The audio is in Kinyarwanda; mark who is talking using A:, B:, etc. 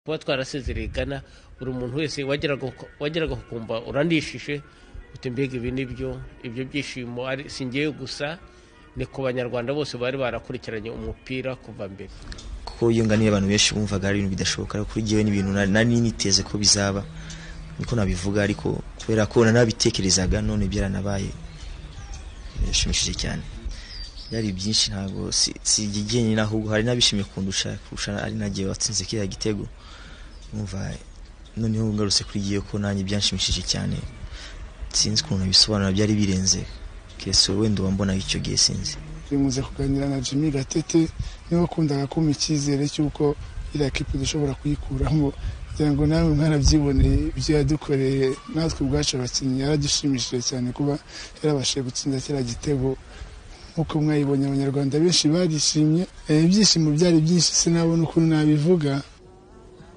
A: kuba twarasezereye gana buri muntu wese wageraga ukumva urandishije uti mbega ibi nibyo ibyo byishimo singiye gusa ni ku banyarwanda bose bari barakurikiranye umupira kuva mbere
B: kuko yunganiye abantu benshi bumvaga ari ibintu bidashoboka ariko kuri njyewe n'ibintu nari niteze ko bizaba niko nabivuga ariko kubera ko nanabitekerezaga none byaranabaye birashimishije cyane byari byinshi ntabwo sigigenye ahubwo hari n'abishimiye kundusha kurusha ari nagiye watsinze kiriya gitego numva noneho ngarutse kuri giye ko nanjye byanshimishije cyane sinzi ukuntu bisobanura byari birenze kese wenda uba mbona icyo gihe sinzi
C: bimuze kuganira na Jimmy Gatete niwe wakundaga kumpa icyizere cy'uko iriya kipe dushobora kuyikuramo kugira ngo nawe mwarabyiboneye ibyo yadukoreye natwe ubwacu abakinnyi yaradushimishije cyane kuba yarabashije gutsinda kiriya gitego nk'uko mwayibonye abanyarwanda benshi barishimye ibyishimo byari byinshi sinabona ukuntu nabivuga